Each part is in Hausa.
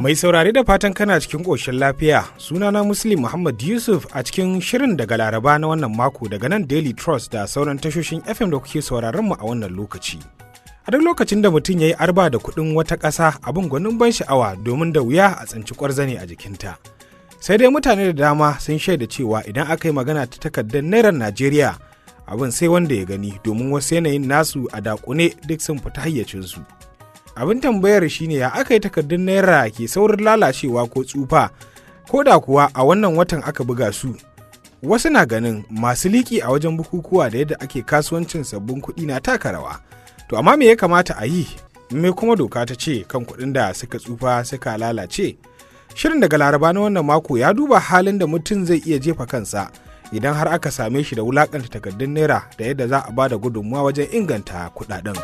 Mai saurare da fatan kana cikin ƙoshin lafiya sunana Muslim Muhammad Yusuf a cikin shirin daga Laraba na wannan mako daga nan Daily Trust da sauran tashoshin FM da kuke sauraron mu a wannan lokaci. A duk lokacin da mutum ya yi arba da kuɗin wata ƙasa abin gwanin ban sha'awa domin da wuya a tsinci ƙwarzane a jikinta. Sai dai mutane da dama sun shaida cewa idan aka yi magana ta takardar Naira Najeriya abin sai wanda ya gani domin wasu yanayin nasu a dakune duk sun fita hayyacinsu. abin tambayar shine ya aka yi takardun naira ke saurin lalacewa ko tsufa ko da kuwa a wannan watan aka buga su wasu na ganin masu liki a wajen bukukuwa da yadda ake kasuwancin sabbin kuɗi na taka rawa to amma me ya kamata a yi me kuma doka ta ce kan kuɗin da suka tsufa suka lalace shirin daga laraba na wannan mako ya duba halin da mutum zai iya jefa kansa idan har aka same shi da wulakanta takardun naira da yadda za a ba da gudunmuwa wajen inganta kuɗaɗen.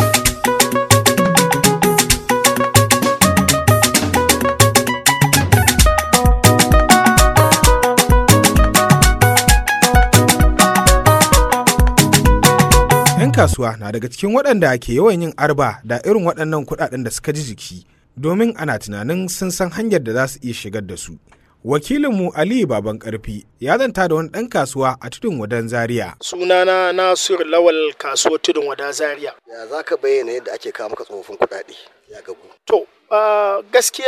'yan kasuwa na daga cikin waɗanda ke yawan yin arba da irin waɗannan kuɗaɗen da suka ji jiki domin ana tunanin sun san hanyar da za su iya shigar da su. Wakilinmu Aliyu Baban Karfi ya zanta da wani ɗan kasuwa a tudun wadan Zaria. Sunana Nasir Lawal kasuwar tudun wada Zaria. Ya za ka bayyana yadda ake kawo maka tsofaffin kuɗaɗe ya gagu? To, uh, gaskiya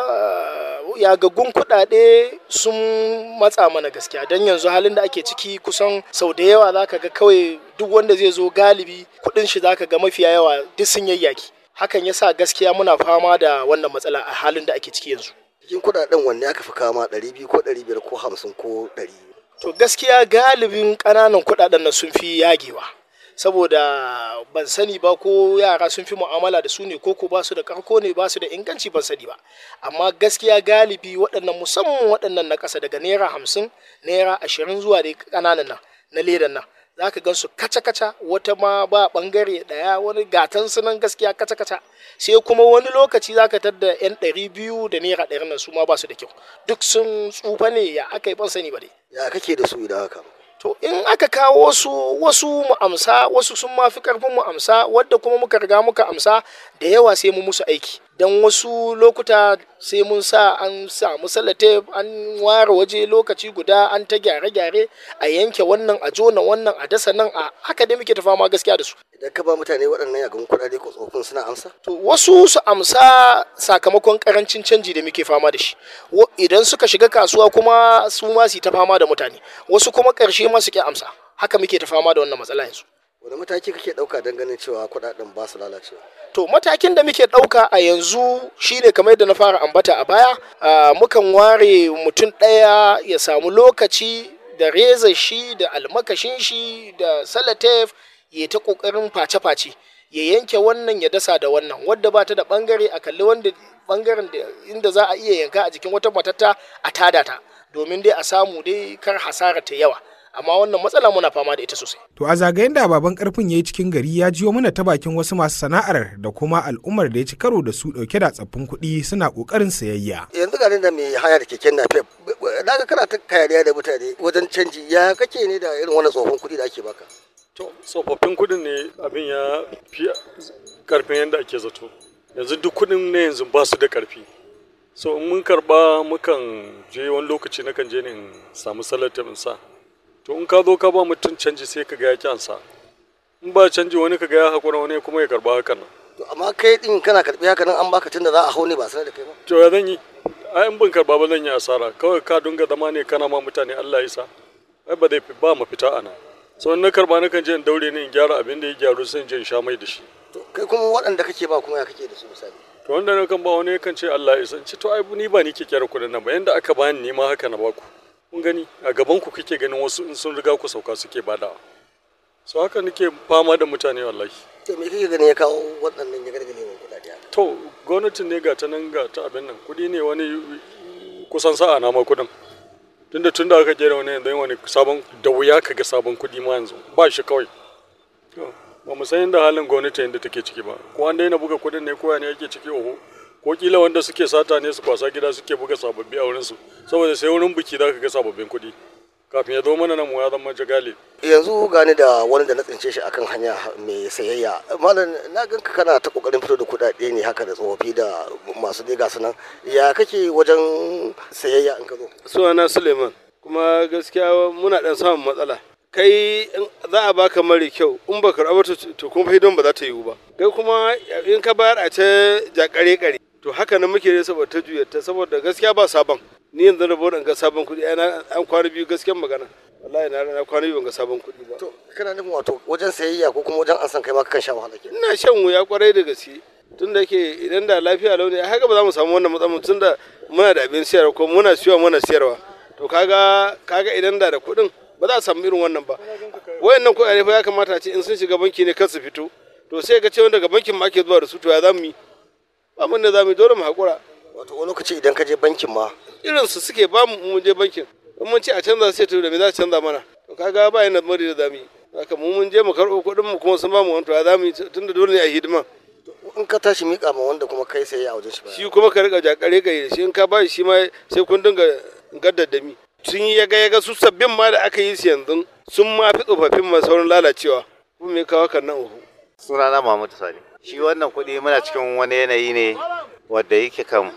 uh, yagaggun kuɗaɗe sun matsa mana gaskiya don yanzu halin da ake ciki kusan sau da yawa za ka ga kawai duk wanda zai zo galibi kuɗin shi za ka ga mafiya yawa duk sun yayyaki. Hakan ya sa gaskiya muna fama da wannan matsala a halin da ake ciki yanzu. Cikin kuɗaɗen wanne aka fi kama ɗari biyu ko ɗari biyar ko hamsin ko ɗari? To gaskiya galibin ƙananan kuɗaɗen nan sun fi yagewa. saboda ban sani ba ko yara sun fi mu'amala da su ne ko ko ba su da karko ne ba su da inganci ban sani ba amma gaskiya galibi waɗannan musamman waɗannan na ƙasa daga naira hamsin naira ashirin zuwa da ƙananan nan na ledan nan za ka gan su kaca-kaca wata ma ba ɓangare ɗaya wani gatan sunan gaskiya kaca-kaca sai kuma wani lokaci za ka tadda yan ɗari biyu da naira ɗari nan su ma ba su da kyau duk sun tsufa ne ya aka yi ban sani ba dai Ya kake da su idan aka To in aka kawo su wasu mu amsa wasu sun ma fi karfin mu amsa wadda kuma muka riga muka amsa da yawa sai mu musu aiki don wasu lokuta sai mun sa an samu salate an ware waje lokaci guda an ta gyare-gyare a yanke wannan a jona wannan a dasa nan a haka dai muke ta fama gaskiya da su Idan ka ba mutane waɗannan yagan kuɗaɗe ko tsofin suna amsa? to wasu su amsa sakamakon karancin canji da muke fama da shi idan suka shiga kasuwa kuma su ma su ta fama da mutane wasu kuma ƙarshe ma su ke amsa haka muke ta fama da wannan matsala yanzu Wani mataki kake ɗauka don ganin cewa kuɗaɗen ba su lalacewa? to matakin da muke ɗauka a yanzu shine kamar yadda na fara ambata a baya mukan ware mutum ɗaya ya samu lokaci da reza shi da almakashin shi da salatef ya ta ƙoƙarin face-face ya yanke wannan ya dasa da wannan wadda ba ta da bangare a kalli wanda bangaren inda za a iya yanka a jikin wata matatta a tada ta domin dai a samu dai kar hasara ta yawa amma wannan matsala muna fama da ita sosai. To a zagayen da baban karfin ya yi cikin gari ya jiyo mana ta bakin wasu masu sana'ar da kuma al'ummar da ya ci karo da su dauke da tsaffin kuɗi suna ƙoƙarin sayayya. Yanzu ga da mai haya da keken napep na ga kana ta kayariya da mutane wajen canji ya kake ne da irin wannan tsofaffin kuɗi da ake baka? To tsofaffin kuɗin ne abin ya fi karfin yadda ake zato. Yanzu duk kuɗin ne yanzu ba su da karfi. So in mun karɓa mukan je wani lokaci nakan je ne in samu salatin in sa. To in ka zo ka ba mutum canji sai ka ga ya kyansa. In ba canji wani ka ga ya haƙura wani kuma ya karɓa hakan nan. To amma kai din kana karɓi haka nan an baka tunda za a hau ne ba sanar da kai ba. To ya zan yi? Ai in ban karɓa ba zan yi asara. Kawai ka dunga zama ne kana ma mutane Allah ya sa. Ai ba zai ba mafita a nan. sau na karba na kan je in daure ne in gyara abin da ya gyaru sai in je in sha mai da shi To kai kuma waɗanda kake ba kuma ya kake da su misali. to wanda na kan ba wani kan ce Allah ya san ci to ai ni ba ni ke kyara kuɗin nan ba yanda aka bani ni ma haka na baku kun gani a gaban ku kike ganin wasu in sun riga ku sauka suke badawa so haka nake fama da mutane wallahi To me kake ganin ya kawo waɗannan ya gargale mai kuɗaɗe haka? to gwamnatin ne ga ta nan ga ta abin nan kuɗi ne wani kusan sa'a na ma kuɗin tunda tunda aka kera wani yanzu wani sabon da wuya ka ga sabon kuɗi ma yanzu ba shi kawai ba mu san yadda halin gwamnati yadda take ciki ba ko an daina buga kuɗin ne ko ne yake ciki oho ko kila wanda suke sata ne su kwasa gida suke buga sababbi a wurinsu saboda sai wurin biki za ka ga sababbin kuɗi kafin ya zo mana nan mu ya zama jagali yanzu gani da wani da na tsince shi akan hanya mai sayayya malam na ganka kana ta kokarin fito da kuɗaɗe ne haka da tsofaffi da masu dai gasu nan ya kake wajen sayayya in ka zo sunana suleiman kuma gaskiya muna dan samun matsala kai za a baka mari kyau in ba karɓa ta to kuma hidon ba za ta yiwu ba kai kuma in ka bayar a ta jakare kare to haka nan muke ne saboda ta juya ta saboda gaskiya ba sabon ni yanzu da in ga sabon kuɗi an kwana biyu gaskiyar magana wallahi na na kwana biyu ban ga sabon kuɗi ba to kana nufin wato wajen sayayya ko kuma wajen an san kai ma kan sha wahala ke ina shan wuya kwarai da gaske tun da ke idan da lafiya launi haka ba za mu samu wannan matsalar tun da muna da abin siyarwa ko muna siyowa muna siyarwa to kaga kaga idan da da kuɗin ba za a samu irin wannan ba wayannan kuɗaɗe fa ya kamata a ce in sun shiga banki ne kar su fito to sai ga cewa daga bankin ma ake zuwa da su to ya za mu yi ba mun da za mu yi dole mu haƙura wato wani lokaci idan ka je bankin ma irin su suke ba mu mu je bankin in mun ce a canza sai to da me za a canza mana to kaga ba yana mari da za mu yi haka mu mun je mu karɓo kuɗin mu kuma sun ba mu to ya za mu yi tunda dole ne a hidima in ka tashi miƙa ma wanda kuma kai sayayya a wajen shi ba shi kuma ka riƙa jakare ka yi da shi in ka ba shi ma sai kun dinga gaddadami sun yi yaga yaga su sabbin ma da aka yi su yanzu sun ma fi tsofaffin ma saurin lalacewa kuma me kawo kan nan uku sunana Muhammadu Sani shi wannan kuɗi muna cikin wani yanayi ne wadda yake kan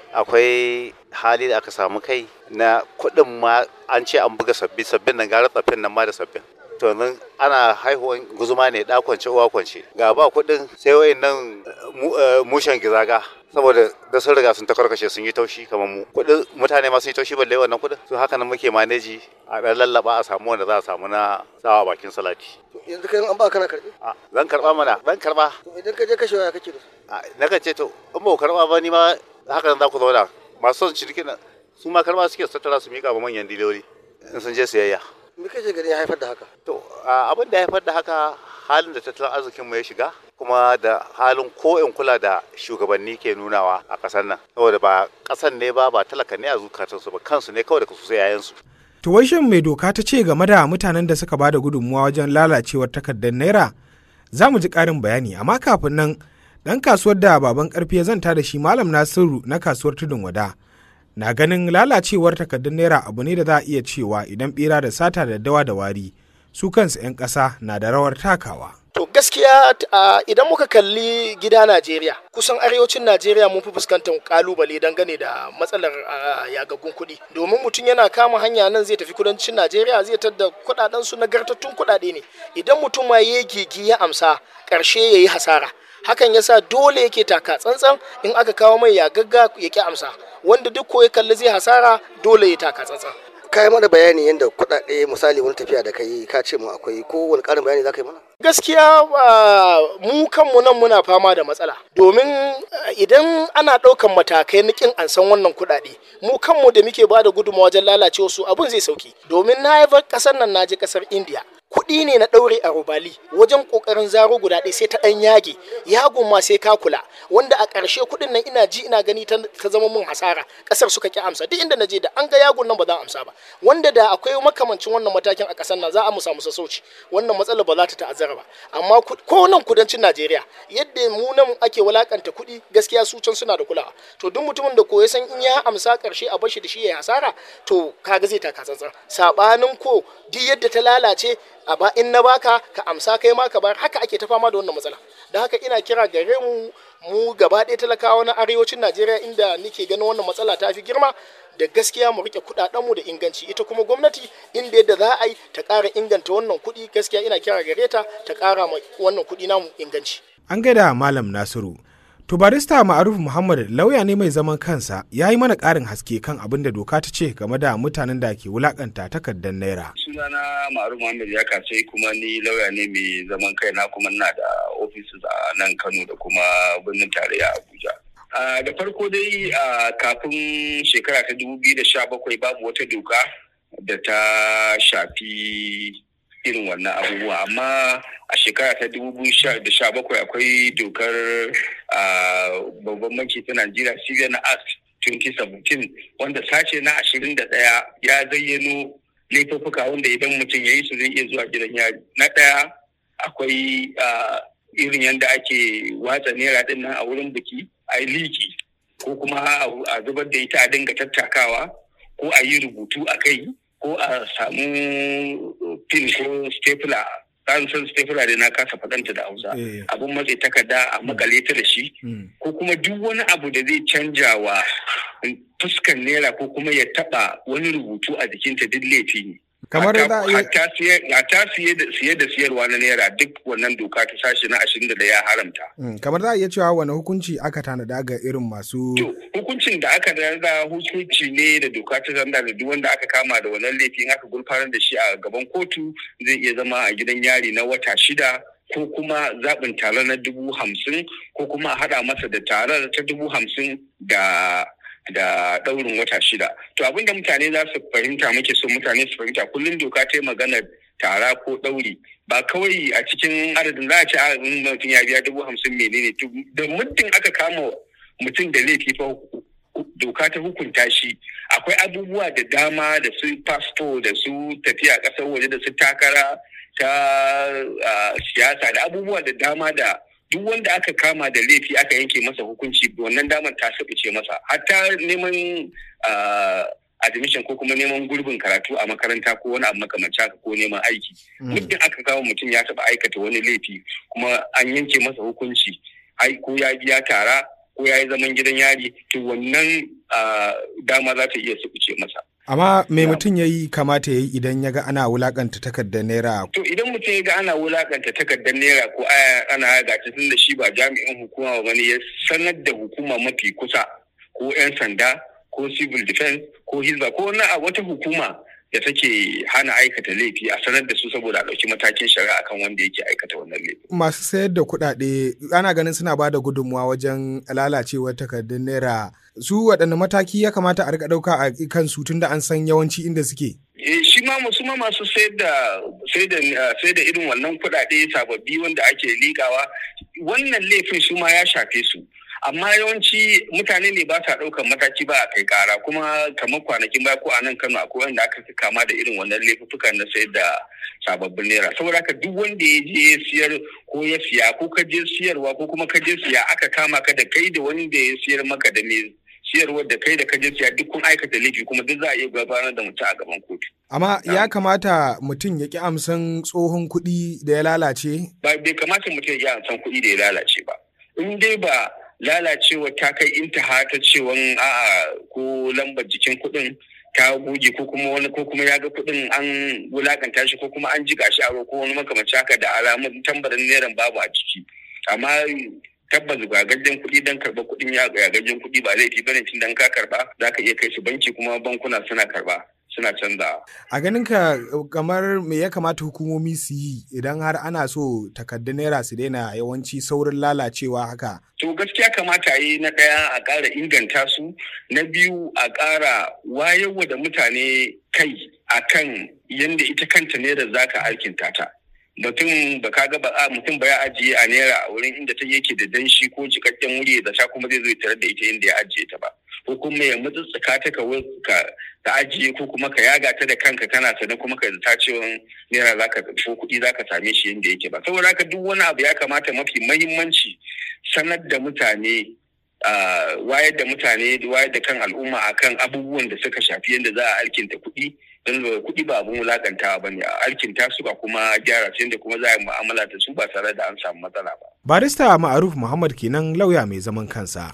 akwai hali da aka samu kai na kuɗin ma an ce an buga sabbi sabbin nan gara tsaffin nan ma da sabbin to nan ana haihuwan guzuma ne da kwance uwa kwance ga ba kuɗin sai wayan nan mushen gizaga saboda da sun riga sun takarkashe sun yi taushi kamar mu kuɗin mutane ma sun yi taushi balle wannan kuɗin to haka nan muke maneji a ɗan lallaba a samu wanda za a samu na sawa bakin salati yanzu kai an ba kana karɓi zan karɓa mana zan karɓa to idan ka je kashewa ya kake da su na kan ce to in ba ku karɓa ba ni ma haka nan za ku zauna masu son ciniki na su ma karɓa suke tattara su miƙa ma manyan diloli in sun je siyayya me kake gani ya haifar da haka to abin da ya haifar da haka halin da tattalin arzikinmu ya shiga kuma da halin ko in kula da shugabanni ke nunawa a ƙasar nan saboda ba ƙasar ne ba ba talaka ne a zukatansu ba kansu ne kawai da su sai yayansu To wai shin mai doka ta ce game da mutanen da suka bada gudunmuwa wajen lalacewar takardar naira? Za mu ji ƙarin bayani amma kafin nan ɗan kasuwar da baban ƙarfi ya zanta da shi malam Nasiru na kasuwar tudun wada. Na ganin lalacewar takardar naira abu ne da za a iya cewa idan ɓera da sata da dawa da wari su kansu 'yan ƙasa na da rawar takawa. To gaskiya idan muka kalli gida Najeriya kusan arewacin Najeriya mun fi fuskantar kalubale dangane da matsalar yagaggun kuɗi domin mutum yana kama hanya nan zai tafi kudancin Najeriya zai tadda kuɗaɗen su nagartattun kuɗaɗe ne idan mutum ma ya gigi ya amsa ƙarshe ya yi hasara hakan yasa dole yake taka tsantsan in aka kawo mai yagagga ya ki amsa wanda duk ko ya kalli zai hasara dole ya taka tsantsan kai mana bayani yadda kuɗaɗe misali wani tafiya da kai ka ce mu akwai ko wani ƙarin bayani za ka yi mana gaskiya mu kanmu nan muna fama da matsala domin idan ana ɗaukan matakai na kin an san wannan kuɗaɗe mu kanmu da muke ba da gudunmawa wajen lalacewa su abun zai sauki domin na yi ƙasar nan na je ƙasar indiya kuɗi ne na ɗaure a rubali wajen ƙoƙarin zaro guda ɗaya sai ta ɗan yage yagon ma sai ka kula wanda a ƙarshe kuɗin nan ina ji ina gani ta zama mun hasara ƙasar suka ƙi amsa duk inda na je da an ga yagon nan ba za a amsa ba wanda da akwai makamancin wannan matakin a ƙasar nan za a mu samu sassauci wannan matsala ba za ta ta'azzara ba amma ko nan kudancin Najeriya yadda mu nan ake walakanta kuɗi gaskiya su can suna da kulawa to duk mutumin da ko ya san in ya amsa ƙarshe a bashi da shi ya hasara to kaga zai taka tsantsan sabanin ko duk yadda ta lalace a ba in na baka ka amsa kai ma ka bar haka ake ta fama da wannan matsala da haka ina kira gare mu mu gaba ɗaya talakawa na arewacin najeriya inda nake ganin wannan matsala ta fi girma da gaskiya mu rike kuɗaɗenmu da inganci ita kuma gwamnati inda yadda za a yi ta ƙara inganta wannan kuɗi gaskiya ina kira gare ta ta ƙara ma wannan kuɗi namu inganci An gaida Malam Nasiru. To barista Ma'aruf Muhammad lauya ne mai zaman kansa ya yi mana ƙarin haske kan abin da doka ta ce game da mutanen da ke wulakanta takardar naira. Sunana Ma'aruf Muhammad ya kace kuma ni lauya ne mai zaman kaina kuma na da ofis a nan Kano da kuma birnin tarayya Abuja. da farko dai kafin shekara ta dubu biyu da sha bakwai babu wata doka da ta shafi irin wannan abubuwa amma a shekara ta dubu biyu da sha bakwai akwai dokar babban banki ta najeriya civil act 2017 wanda sace na ashirin da ɗaya ya zayyano laifuffuka wanda idan mutum ya yi su zai iya zuwa gidan yari na ɗaya akwai irin yadda ake watsa naira ɗin nan a wurin biki a yi liki ko kuma a zubar da ita a dinga tattakawa ko a yi rubutu a kai ko a samu pin ko stapler an san stapler dai na kasa faɗanta da hausa Eh. abun matse takarda a makale ta da shi Mm. ko kuma duk wani abu da zai canja wa fuskan naira ko kuma ya taba wani rubutu a jikinta duk laifi ne Kamar Hatta- za a iya- hatta siye- hatta siye da siye da siyarwa na naira duk wannan doka ta sashi na ashirin da ya haramta Mm. Kamar za a iya cewa wani hukunci aka tanada ga irin masu To, hukuncin da aka rarra hukunci ne da doka ta zanda da duk wanda aka kama da wannan laifin aka gurfanar da shi a gaban kotu zai iya zama a gidan yari na wata shida ko kuma zaɓin tare na dubu hamsin ko kuma a haɗa masa da tarar ta dubu hamsin da da ɗaurin wata shida. To abinda mutane za su fahimta muke so mutane su fahimta kullum doka ta yi maganar tara ko ɗauri ba kawai a cikin adadin za a ce a in mutum ya biya dubu hamsin menene to da muddin aka kama mutum da laifi fa doka ta hukunta shi akwai abubuwa da dama da su passport da su tafiya ƙasar waje da su takara ta ah, siyasa da abubuwa da dama da duk wanda aka kama da laifi aka yanke masa hukunci wannan damar ta ce masa hatta neman ah, admission ko kuma neman gurbin karatu a makaranta ko wani abu makamanci haka ko neman aiki muddin aka kawo mutum ya taɓa aikata wani laifi kuma an yanke masa hukunci ai ko ya biya tara ko ya yi zaman gidan yari to wannan ah, dama za ta iya sukuce masa amma me mutum ya yi kamata ya yi idan ya ga ana wulakanta takardar naira to idan mutum ya ga ana wulakanta takardar naira ko aya ana yaga ta tun da shi ba jami'in hukuma ba ne ya sanar da hukuma mafi kusa ko 'yan sanda ko civil defense ko hizba ko wani a wata hukuma da take hana aikata laifi a sanar da su saboda a ɗauki matakin shari'a akan wanda yake aikata wannan laifi. masu sayar da kuɗaɗe ana ganin suna ba da gudunmuwa wajen lalacewar takardun naira su waɗanne mataki ya kamata a rika ɗauka a kansu tun da an san yawanci inda suke Eh, shi ma masu ma masu sayar da sayar da ah, sayar da irin wannan kuɗaɗe sababbi wanda ake liƙawa wannan laifin su ma ya shafe su amma yawanci mutane ne ba sa ɗaukar mataki ba a kai ƙara kuma kamar kwanakin baya ko a nan Kano akwai wanda aka fi kama da irin wannan laifukan na sayar da sababbin naira saboda haka duk wanda ya je ya siyar ko ya siya ko ka je siyarwa ko kuma ka je siya aka kama ka da kai da wanda ya siyar maka da me siyarwar da kai da ka je siya duk kun aikata laifi kuma duk za a iya gabatar da mutum a gaban kotu. amma ya kamata mutum ya ƙi amsan tsohon kuɗi da ya lalace ba bai kamata mutum ya san kuɗi da ya lalace ba in dai ba lalacewa ta kai intaha ta cewan a'a ko lambar jikin kuɗin ta goge ko kuma wani ko kuma ya ga kuɗin an wulakanta shi ko kuma an jiga shi a ruwa ko wani makamanci haka da alamun tambarin neran babu a ciki amma tabbas gagajjen kuɗi don karɓar kuɗin ya gagajjen kuɗi ba laifi bane tun dan ka karɓa za ka iya kai su banki kuma bankuna suna karɓa suna canzawa. a ganin ka kamar me ya kamata hukumomi su yi idan har ana so takardun naira su daina yawanci saurin lalacewa haka To gaskiya kamata a yi na ɗaya a ƙara inganta su, na biyu a ƙara wayarwa da mutane kai akan yadda ita kanta naira za ka alkinta ta. Mutum ba ka ga ba a mutum ba ya ajiye a naira a wurin inda ta yake da danshi ko jikakken wuri da ta kuma zai zo ya tarar da ita inda ya ajiye ta ba. Ko kuma ya mutsutsuka ta ka wai- ka ka ajiye ko kuma ka yaga ta da kanka kana sane kuma ka zata cewa naira za ka ko kuɗi za ka same shi yadda yake ba. Saboda haka duk wani abu ya kamata mafi mahimmanci sanar da mutane ah, wayar da mutane da wayar da kan al'umma akan abubuwan da suka shafi yadda za a alkinta kuɗi don da kuɗi ba abun wulakantawa ba ne a alkinta su ba kuma gyara su yadda kuma za a yi mu'amala da su ba tare da an samu matsala ba. barista ma'aruf muhammad kenan lauya mai zaman kansa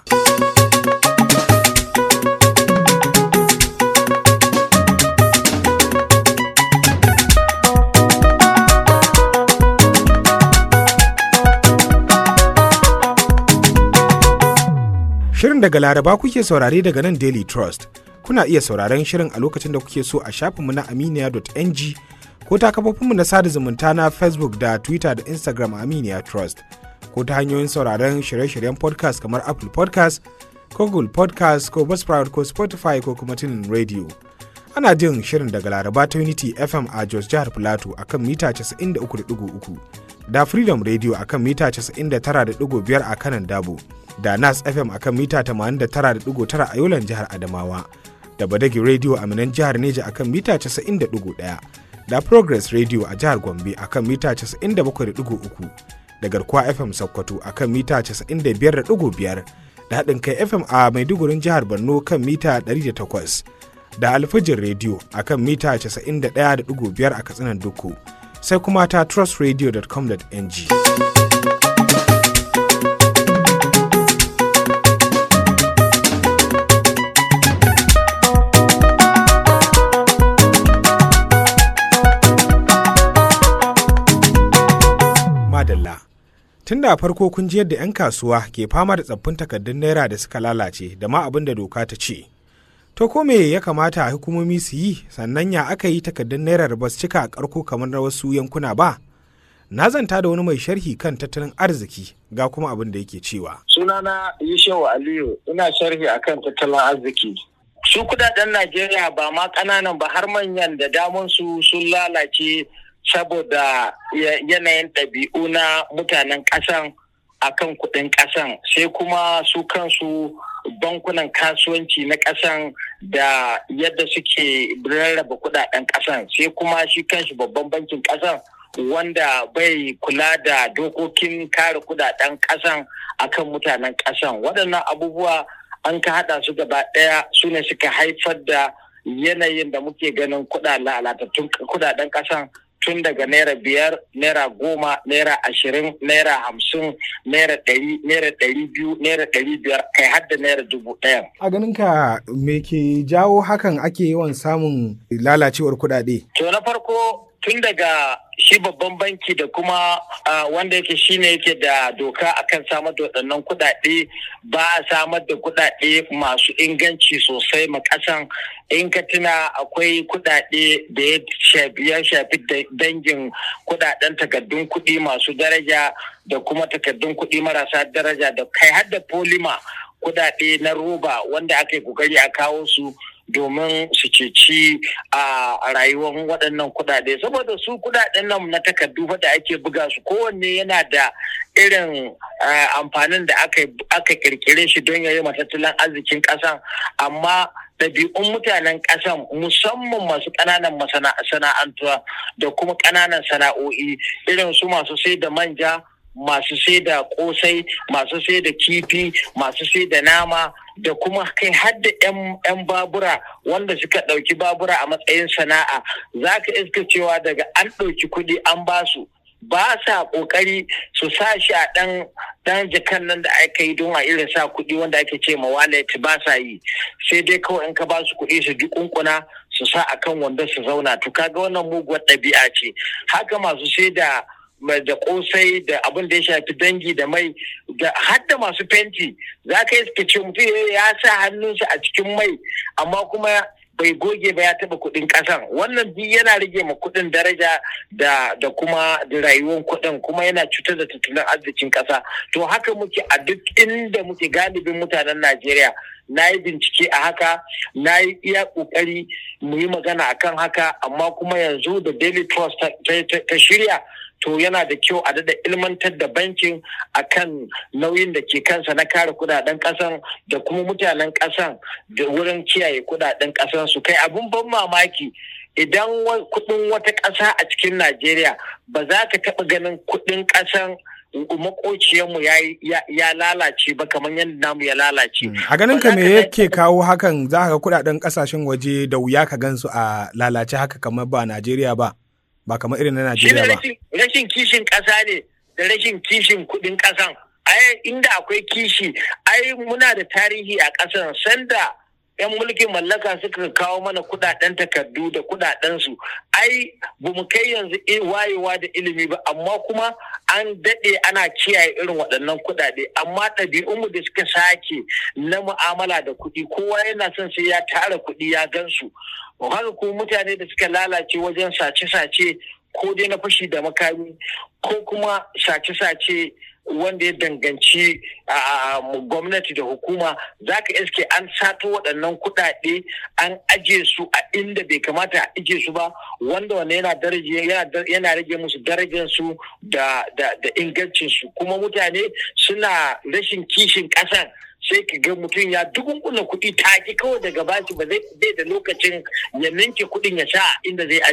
Shirin daga Laraba kuke saurare daga nan Daily Trust. Kuna iya sauraren shirin a lokacin da kuke so a shafinmu na aminiya.ng ko ta kafofinmu na sada zumunta na Facebook da Twitter da Instagram Aminiya Trust. Ko ta hanyoyin sauraren shirye-shiryen podcast kamar Apple podcast ko Google podcast ko Buzzsprout ko Spotify ko kuma tunin radio. Ana jin shirin daga Laraba ta Unity FM a Jos Jihar Plateau akan mita 93.3 da Freedom Radio akan mita 99.5 a kanan Dabo. da nas fm akan mita 89.9 a yolan jihar adamawa da badagi radio a minan jihar neja akan mita 90.1 da progress radio a jihar gombe akan mita 97.3 da garkuwa fm sokoto akan mita 95.5 da haɗin kai fm a maidugurin jihar borno kan mita 108 da alfijin rediyo a kan mita 91.5 a katsinan duku sai kuma ta trustradio.com.ng. Madalla. Tun da farko kun ji yadda 'yan kasuwa ke fama da tsaffin takardun naira da suka lalace da ma abin da doka ta ce. To ko me ya kamata hukumomi su yi sannan ya aka yi takardun naira ba su cika a karko kamar na wasu yankuna ba? Na zanta da wani mai sharhi kan tattalin arziki ga kuma abin da yake cewa. Sunana Yushewu Aliyu ina sharhi akan tattalin arziki. Su kudaden Najeriya ba ma ƙananan ba har manyan da damun su sun lalace saboda yanayin ɗabi'u na mutanen ƙasan akan kuɗin ƙasan sai kuma su kansu bankunan kasuwanci na ƙasan da yadda suke rarraba kuɗaɗen ƙasan sai kuma shi kanshi babban bankin ƙasan wanda bai kula da dokokin kare kuɗaɗen ƙasan akan mutanen ƙasan waɗannan abubuwa an ka haɗa su gaba ɗaya su ne suka haifar da yanayin da muke ganin kuɗaɗen kuɗaɗen ƙasan tun daga naira biyar naira goma naira ashirin naira hamsin naira ɗari naira ɗari biyu naira ɗari biyar kai har da naira dubu ɗaya. A ganin ka me ke jawo hakan ake yawan samun lalacewar kuɗaɗe? To na farko tun daga shi babban banki da kuma wanda yake shine yake da doka akan samar da waɗannan kuɗaɗe ba a samar da kuɗaɗe masu inganci sosai ma ƙasan in ka tuna akwai kuɗaɗe da ya shafi ya shafi dangin kuɗaɗen takardun kuɗi masu daraja da kuma takardun kuɗi marasa daraja da kai har da polima kuɗaɗe na roba wanda aka yi kokari a kawo su domin su ceci a rayuwar waɗannan kuɗaɗe saboda su kuɗaɗen nan na takardu da ake buga su kowanne yana da irin amfanin da aka kirkire shi don yayi tattalin arzikin ƙasan amma ɗabi'un mutanen ƙasan musamman masu ƙananan masana'antuwa da kuma ƙananan sana'o'i irin su masu sai da manja masu sai da kosai masu sai da kifi masu sai da nama da kuma kai hadda 'yan babura wanda suka ɗauki babura a matsayin sana'a za ka iska cewa daga an ɗauki kuɗi an basu ba sa ƙoƙari su sa shi a ɗan ɗan jakan nan da aka yi don a irin sa kuɗi wanda ake ce ma wallet ba sa yi sai dai kawai in ka ba su kuɗi su ji kunkuna su sa akan wanda su zauna to kaga wannan muguwar ɗabi'a ce haka masu sai da da kosai da abin da ya shafi dangi da mai da hadda masu fenti za ka yi suke ce mutum ya sa hannunsa a cikin mai amma kuma bai goge ba ya taba kudin kasan wannan duk yana rage ma kudin daraja da da kuma da rayuwar kudin kuma yana cutar da tattalin arzikin kasa to haka muke a duk inda muke galibin mutanen Najeriya na yi bincike a haka na yi iya kokari mu yi magana akan haka amma kuma yanzu da daily trust ta shirya to yana da kyau a dada ilmantar da bankin akan nauyin da ke kansa na kare kudaden kasan da kuma mutanen kasan da wurin kiyaye kudaden kasan su kai abun ban mamaki idan kudin wata kasa a cikin najeriya ba za ka taba ganin kudin kasan makociyarmu ya lalace ba kamar yadda namu ya lalace. A ganin ka me yake kawo hakan za ka ga kudaden kasashen waje da wuya ka gansu a lalace haka kamar ba Najeriya ba. ba kamar irin na Najeriya ba. Rashin kishin ƙasa ne da rashin kishin kuɗin ƙasan. Ai inda akwai kishi, ai muna da tarihi a ƙasan sanda 'yan mulkin mallaka suka kawo mana kuɗaɗen takardu da kuɗaɗensu. Ai ba mu kai yanzu wayewa da ilimi ba, amma kuma an daɗe ana kiyaye irin waɗannan kuɗaɗe. Amma ɗabi'unmu da suka sake na mu'amala da kuɗi, kowa yana son sai ya tara kuɗi ya gansu. haka ko mutane da suka lalace wajen sace-sace ko dai na fashi da makami ko kuma sace-sace wanda ya danganci a gwamnati da hukuma za ka iske an sato waɗannan kuɗaɗe an aje su a inda bai kamata a aje su ba wanda wanda yana rage musu darajar su da ingancin su kuma mutane suna rashin kishin ƙasan sai ka ga mutum ya dukunkuna kuɗi take kawai daga bashi ba zai da lokacin ya ninke kuɗin ya sha inda zai aje.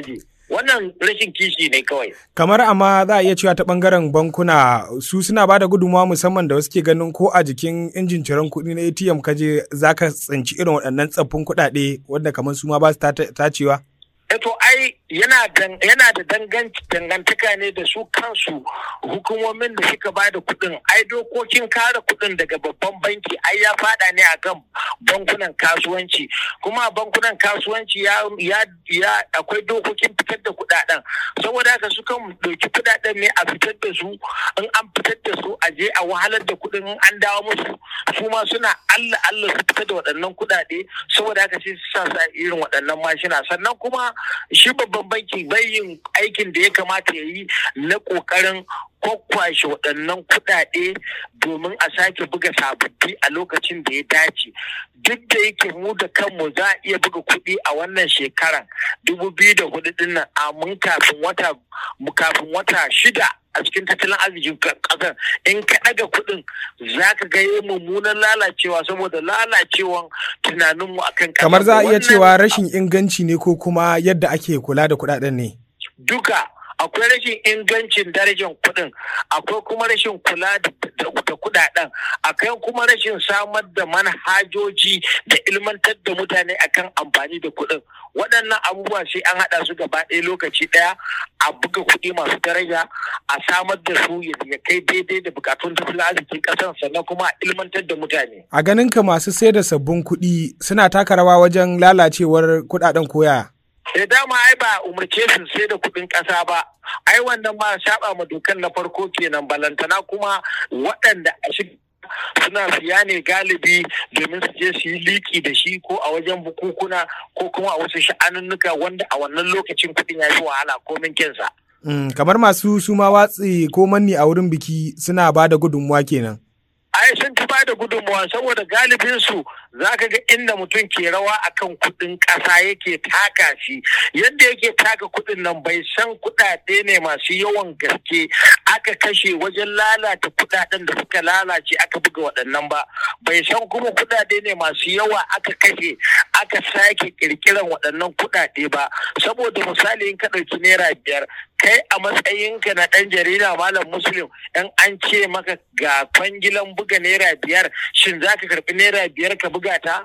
wannan rashin kishi ne kawai kamar amma za a iya cewa ta bangaren bankuna su suna ba da gudunmawa musamman da wasu ke ganin ko a jikin injin ciran kuɗi na atm kaje za ka tsinci irin waɗannan tsaffin kuɗaɗe wanda kamar su ma ba su tacewa to ai yana yana da dangantaka ne da su kansu hukumomin da suka ba da kuɗin ai dokokin kare kuɗin daga babban banki ai ya fada ne akan bankunan kasuwanci kuma bankunan kasuwanci ya ya akwai dokokin fitar da kuɗaɗen saboda haka su kan ɗauki kuɗaɗen ne a fitar da su in an fitar da su a je a wahalar da kuɗin in an dawo musu su ma suna Allah Allah su fitar da waɗannan kuɗaɗe saboda haka sai su sa irin waɗannan mashina sannan kuma shi babban banki bai yin aikin da ya kamata ya yi na ƙoƙarin kwakwashe waɗannan kuɗaɗe domin a sake buga sababbi a lokacin da ya dace duk da yake mu da kanmu za a iya buga kuɗi a wannan shekaran dubu biyu da hudu ɗin nan amin kafin wata kafin wata shida a cikin tattalin arzikin ƙasar in ka ɗaga kuɗin za ka ga yi mummunan lalacewa saboda lalacewan tunaninmu akan ƙasa kamar za a iya cewa rashin inganci ne ko kuma yadda ake kula da kuɗaɗen ne duka akwai rashin ingancin darajar kuɗin akwai kuma rashin kula da kuɗaɗen akwai kuma rashin samar da manhajoji da ilmantar da mutane akan amfani da kuɗin waɗannan abubuwa sai an haɗa su gaba ɗaya lokaci ɗaya a buga kuɗi masu daraja a samar da su ya kai daidai da bukatun tattalin arzikin ƙasar sannan kuma a ilmantar da mutane. A ganin ka masu sayar da sabbin kuɗi suna taka rawa wajen lalacewar kuɗaɗen koya. da dama ai ba umarce su sai da kuɗin ƙasa ba ai wannan ma saba ma dokan na farko kenan balantana kuma waɗanda a shi suna siya ne galibi domin su je su yi liki da shi ko a wajen bukukuna ko kuma a wasu sha'anunnuka wanda a wannan lokacin kuɗin ya yi wahala ko min kinsa. Mm, kamar masu suma watsi ko manni a wurin biki suna ba da gudunmuwa kenan. ai sun fi bada gudunmawa saboda galibin su zaka ga inda mutum ke rawa akan kudin kasa yake taka shi yadda yake taka kudin nan bai san kudade ne masu yawan gaske aka kashe wajen lalata kudaden da suka lalace aka buga waɗannan ba bai san kuma kudade ne masu yawa aka kashe aka sake kirkiran waɗannan kudade ba saboda misali in ka ɗauki naira biyar kai a matsayinka na ɗan jarida malam muslim in an ce maka ga kwangilan buga naira biyar shin za ka karɓi naira biyar ka buga ta?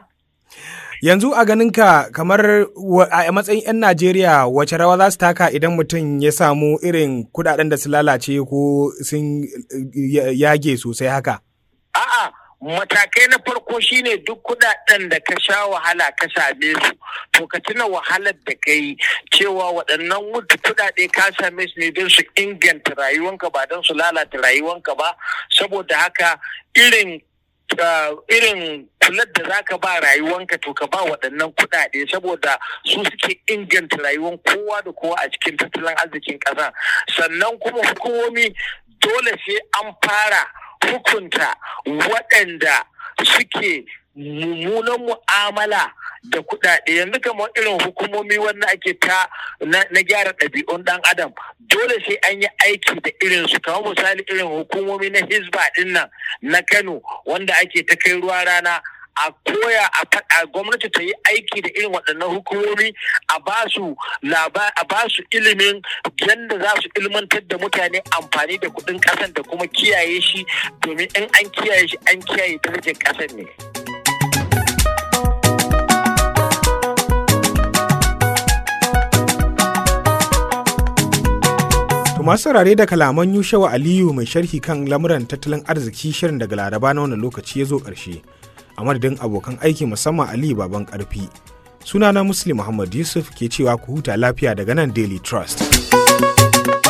Yanzu a ganinka kamar a matsayin 'yan Najeriya wace rawa za su taka idan mutum ya samu irin kudaden da su lalace ko sun yage sosai haka? A'a. matakai na farko shine duk kudaden da ka sha wahala ka same su to ka tuna wahalar da ka yi cewa waɗannan mutu kudade ka same su ne don su inganta rayuwanka ba don su lalata rayuwanka ba saboda haka irin irin kular da za ka ba rayuwanka to ka ba waɗannan kuɗaɗe saboda su suke inganta rayuwan kowa da kowa a cikin tattalin arzikin ƙasa sannan kuma hukumomi dole sai an fara hukunta waɗanda suke mummunan mu'amala da kuɗaɗe yanzu kamar irin hukumomi wanda ake ta na gyara ɗabi'un ɗan adam dole sai an yi aiki da irin su kamar misali irin hukumomi na hisba ɗin nan na kano wanda ake ta kai ruwa rana a koya a faɗa gwamnati ta yi aiki da irin waɗannan hukumomi a ba su a ba su ilimin yadda za su ilmantar da mutane amfani da kuɗin ƙasan da kuma kiyaye shi domin in an kiyaye shi an kiyaye darajar ƙasar ne. masu saurare da kalaman Yushawa Aliyu mai sharhi kan lamuran tattalin arziki shirin daga Laraba na wannan lokaci ya zo ƙarshe. A madadin abokan aiki musamman Aliyu Baban Ƙarfi. Sunana Muslim Muhammad Yusuf ke cewa ku huta lafiya daga nan Daily Trust.